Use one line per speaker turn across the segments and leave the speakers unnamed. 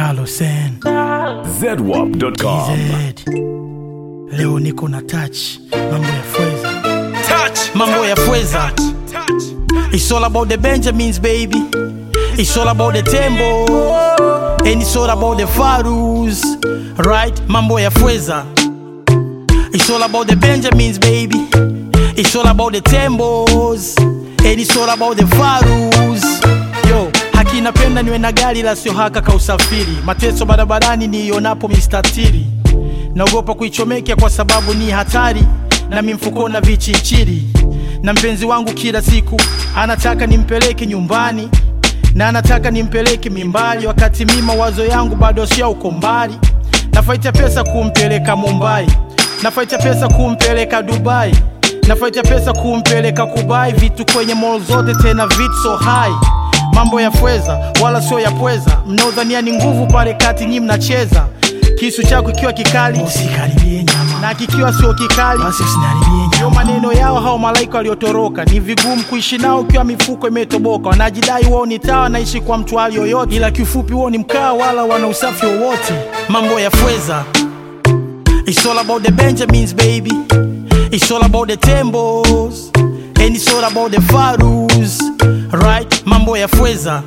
Carlos Sen,
zedwap.com.
Z. Leo niko na touch mambo ya fweza, mambo ya fweza. It's all about the Benjamins baby, it's all about the tembo, and it's all about the Farus, right? Mambo ya fweza. It's all about the Benjamins baby, it's all about the tembos, and it's all about the Farus. Yo, haki napenda niwe na gari la sio haka ka usafiri, mateso barabarani nionapo mistatiri naogopa kuichomekea kwa sababu ni hatari nami mfuko na vichinchiri na mpenzi wangu kila siku anataka nimpeleke nyumbani na anataka nimpeleke mimbali wakati mi mawazo yangu bado sio uko mbali nafaita pesa kumpeleka mumbai nafaita pesa kumpeleka dubai nafaita pesa kumpeleka kubai vitu kwenye mall zote tena vitu so high mambo ya fweza wala sio ya pweza mnaodhania ni nguvu pale kati nyi mnacheza kisu chako ikiwa kikali
usikaribie nyama
na kikiwa sio kikali
basi usiniharibie
ndio
nyama
maneno yao hao malaika waliotoroka ni vigumu kuishi nao ukiwa mifuko imetoboka wanajidai wao ni taa wanaishi kwa mtu hali yoyote ila kiufupi wao ni mkaa wala wana usafi wowote mambo ya fweza It's all about the Benjamins baby It's all about the Tembos And it's all about the Farus Right mambo ya fweza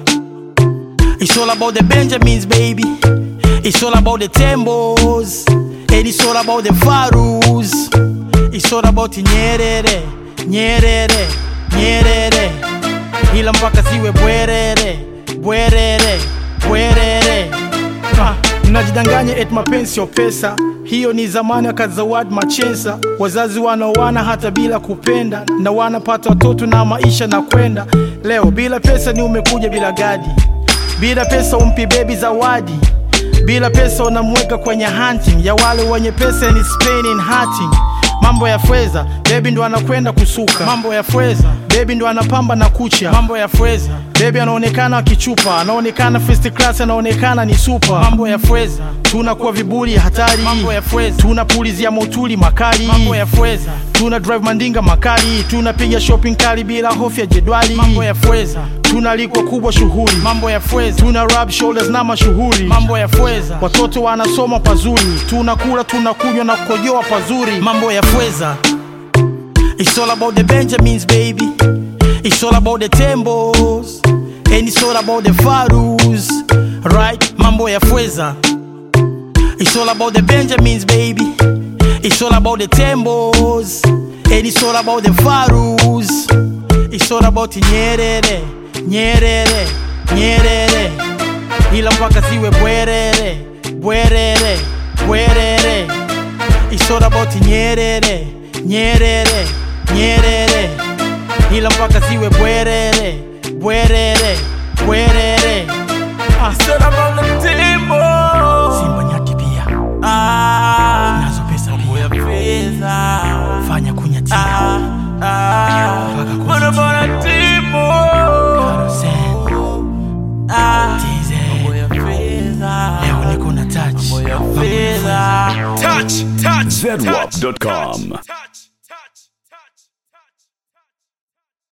It's all about the Benjamins, baby. It's all about the Tembos. And it's all about the Farus. It's all about Nyerere, Nyerere, Nyerere. Ila mpaka siwe bwerere, bwerere, bwerere. Ah, mnajidanganya eti mapenzi sio pesa hiyo ni zamani wakazawadi machensa wazazi wanaoana hata bila kupenda na wanapata watoto na maisha na kwenda leo bila pesa ni umekuja bila gadi bila pesa umpi bebi zawadi bila pesa unamweka kwenye hunting ya wale wenye pesa ni Spain in hunting mambo ya fweza bebi ndo anakwenda kusuka mambo ya fweza bebi ndo anapamba na kucha mambo ya fweza bebi anaonekana akichupa anaonekana first class anaonekana ni super mambo ya fweza tunakuwa viburi hatari mambo ya fweza tunapulizia motuli makali mambo ya fweza tuna drive mandinga makali tunapiga shopping kali bila hofu ya jedwali mambo ya fweza tunalikwa kubwa shughuli mambo ya fweza tuna rub shoulders na mashuhuri mambo ya fweza watoto wanasoma pazuri tunakula tunakunywa na kukojoa pazuri mambo ya fweza It's all about the Benjamins, baby. It's all about the Tembos. And it's all about the Farus. Right? Mambo ya fweza. It's all about the Benjamins, baby. It's all about the Tembos. And it's all about the Farus. It's all about Nyerere, Nyerere, Nyerere. Ila mpaka siwe bwerere, bwerere, bwerere. It's all about Nyerere, Nyerere, Nyerere. Ila mpaka siwe bwerere, bwerere, bwerere. Ah,
simba nyati pia nazo pesa pia fanya kunyatia mpaka kuzitia TZ leo niko na touch mambo ya fweza
zedwap.com.